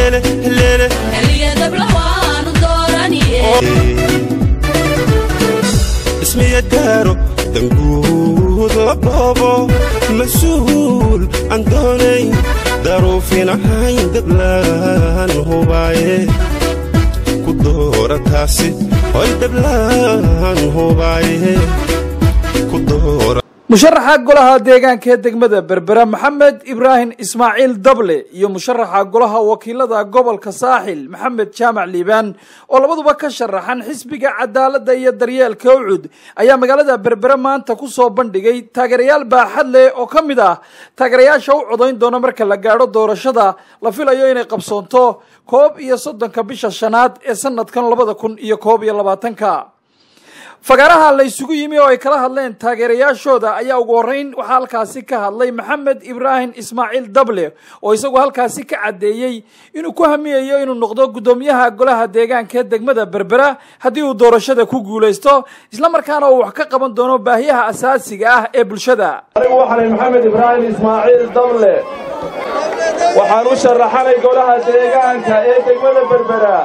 lele lele ismiya daaro danguudo dhoobo mas-uul aan doonayn daruufin ahayn dablaan hubaaye ku doora taasi hoy dablaan hubaaye ku doora musharaxa golaha deegaanka ee degmada berbera maxamed ibraahim ismaaciil dable iyo musharaxa golaha wakiilada gobolka saaxil maxamed jaamac liibaan oo labaduba ka sharaxan xisbiga cadaaladda iyo daryeelka ucud ayaa magaalada berbere maanta ku soo bandhigay taageerayaal baaxad leh oo ka mid ah taageerayaasha u codayn doona marka la gaadho doorashada la filayo inay qabsoonto koob iyo soddonka bisha shanaad ee sanadkan labada kun iyo koob iyo labaatanka fagaaraha la isugu yimi oo ay kala hadleen taageerayaashooda ayaa ugu horreyn waxaa halkaasi ka hadlay maxamed ibraahim ismaaciil dable oo isagu halkaasi ka caddeeyey inuu ku hamiyayo inuu noqdo guddoomiyaha golaha deegaanka ee degmada berbera haddii uu doorashada ku guulaysto islamarkaana uu wax ka qaban doono baahiyaha asaasiga ah ee bulshada anigu waxaanay maxamed ibraahim ismaaciil dable waxaan u sharaxanay golaha deegaanka ee degmada berbera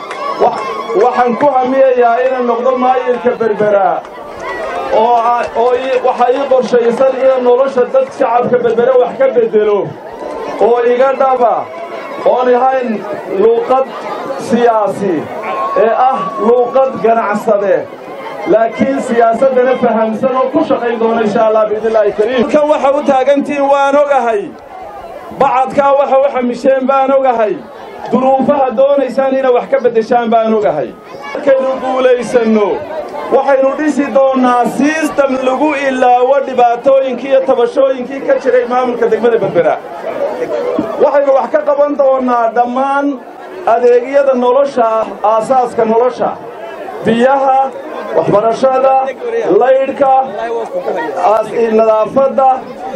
waxaan ku hamiyayaa inaan noqdo maayirka berbera oo waxaa ii qorshaysan inaan nolosha dad shacabka berbere wax ka beddelo oo iga dhaba oon ahayn luuqad siyaasi ee ah luuqad ganacsade laakiin siyaasaddana fahamsan oo ku shaqayn doona insha allah biidnillaahi kariim halkan waxa u taagantihiin waan ogahay bacadkaa waxa u xamisheen baan ogahay duruufaha doonaysaan inaad wax ka beddeshaan baan ogahay markaynu guulaysanno waxaynu dhisi doonnaa siistam lagu ilaawo dhibaatooyinkii iyo tabashooyinkii ka jiray maamulka degmada berbera waxaynu wax ka qaban doonnaa dhammaan adeegyada nolosha aasaaska nolosha biyaha waxbarashada laydhka nadaafadda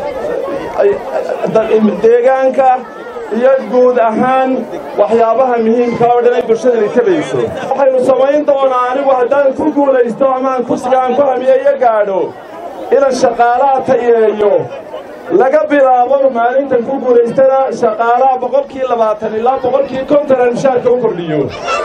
deegaanka iyo guud ahaan waxyaabaha muhiimka oo dhan ay bulshadani tabayso waxaynu samayn doonaa anigu haddaan ku guulaysto amaan kursiga aan ku hamiyo iyo gaadho inaan shaqaalaha tayeeyo laga bilaabo maalintan ku guulaystana shaqaalaha boqolkii labaatan ilaa boqolkii konton aan mushaarka u kordhiyo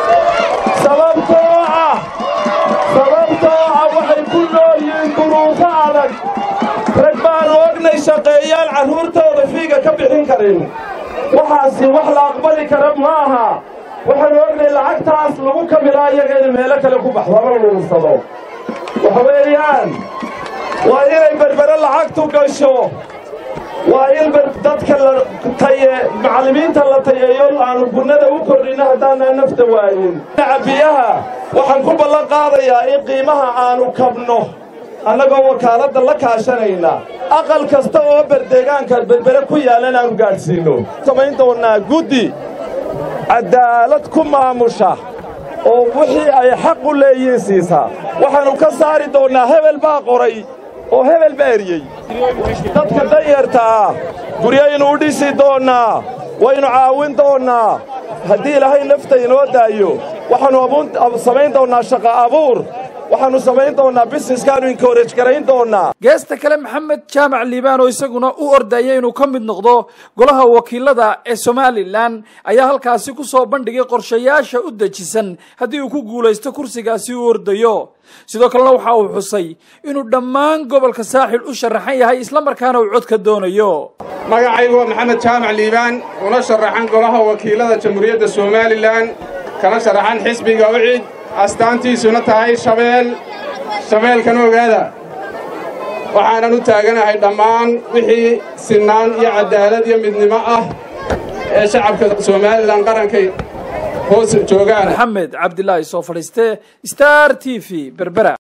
sababtoo ah sababtoo ah waxay ku nool yihiin duruufo adag rag baanu ognay shaqeeyaan carruurtooda fiiga ka bixin karin waxaasi wax la aqbali kara ma aha waxaanu ognay lacagtaas lagu kamilaa iyaga inay meelo kale ku baxdo ama luursado waxa weeyaan waa inay berbere lacagtu gasho waa in dadka la taye macallimiinta la tayeeyo aanu gunnada u kordhinno haddaanaan nafta waayin dhinaca biyaha waxaan ku ballan qaadayaa in qiimaha aanu kabno annagoo wakaaladda la kaashanayna aqal kasta oo berdeegaanka berbere ku yaallan aanu gaadhsiinno samayn doonnaa guddi caddaalad ku maamusha oo wixii ay xaq u leeyihiin siisaa waxaannu ka saari doonnaa hebel baa qoray oo hebel baa eriyey dadka danyarta ah guryaynu u dhisi doonnaa waynu caawin doonnaa haddii ilaahay nafta inoo daayo waxaannu samayn doonnaa shaqa abuur waxaannu samayn doonnaa busineskaannu inkoraj garayn doonnaa geesta kale maxamed jaamac liibaan oo isaguna u ordaya inuu ka mid noqdo golaha wakiilada ee somalilan ayaa halkaasi ku soo bandhigay qorshayaasha u dejisan haddii uu ku guulaysto kursigaasi u ordayo sidoo kalena waxa uu xusay inuu dhammaan gobolka saaxil u sharaxan yahay islamarkaana uu codka doonayo magacaygu waa maxamed jaamac liibaan una sharaxan golaha wakiilada jamhuuriyadda somalilan kana sharaxan xisbiga ucid astaantiisuna tahay shabeel shabeelkan ogaada waxaanan u taaganahay dhammaan wixii sinnaan iyo caddaalad iyo midnimo ah ee shacabka somalilan qarankay hoos joogaan maxamed cabdilaahi soo fadhiiste star t v berbera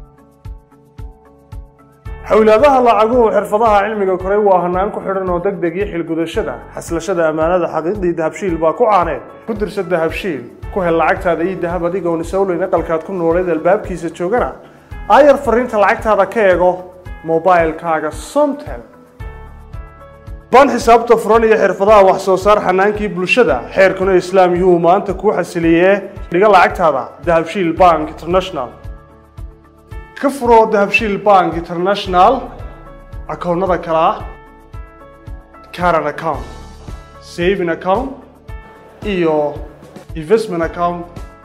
xowlaadaha lacaguhu xirfadaha cilmiga koray waa hanaan ku xidhan oo deg deg iyo xilgudashada xaslashada ammaanada xaqiiqdii dahabshiil baa ku caaneed ku dirsa dahabshiil ku hel lacagtaada iyo dahab adigoon isowleyn aqalkaad ku nooleed albaabkiisa joogana aayar fariinta lacagtaada ka eego mobailkaaga somtel baan xisaabta furan iyo xirfadaha wax soo saar xanaankii bulshada xeerkuna islaam yuu maanta kuu xasiliyee dhiga lacagtaada dahabshiil bank international ka furo dahabshiil bank international akoonnada kale ah caran account saving account iyo investment account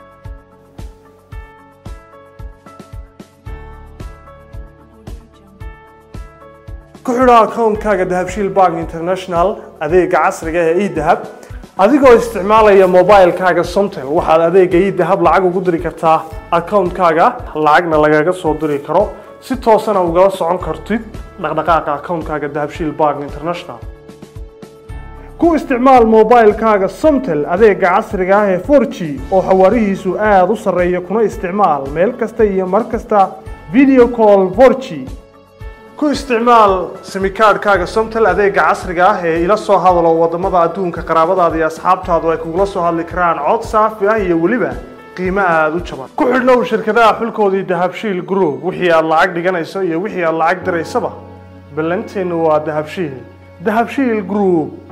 ku xidho akoonkaaga dahabshiil bank international adeega casriga ee edahab adigoo isticmaalaya mobilekaaga somtel waxaad adeega edahab lacag ugu diri kartaa akoonkaaga lacagna lagaga soo diri karo si toosana ugala socon kartid dhaqdhaqaaqa akoonkaaga dahabshiil bank international ku isticmaal mobilekaaga somtel adeega casriga ah ee 4g oo xawaarihiisu aada u sarreeya kuna isticmaal meel kasta iyo mar kasta video call 4g ku isticmaal simikaadhkaaga somtel adeega casriga ah ee ila soo hadalo wadamada adduunka qaraabadaada iyo asxaabtaadu ay kugula soo hadli karaan cod saafi ah iyo weliba qiimo aada u jaban ku xidhnow shirkadaha xulkoodii dahabshiil group wixii aad lacag dhiganayso iyo wixii aad lacag diraysaba ballanteennu waa dahabshiil dahabshiil group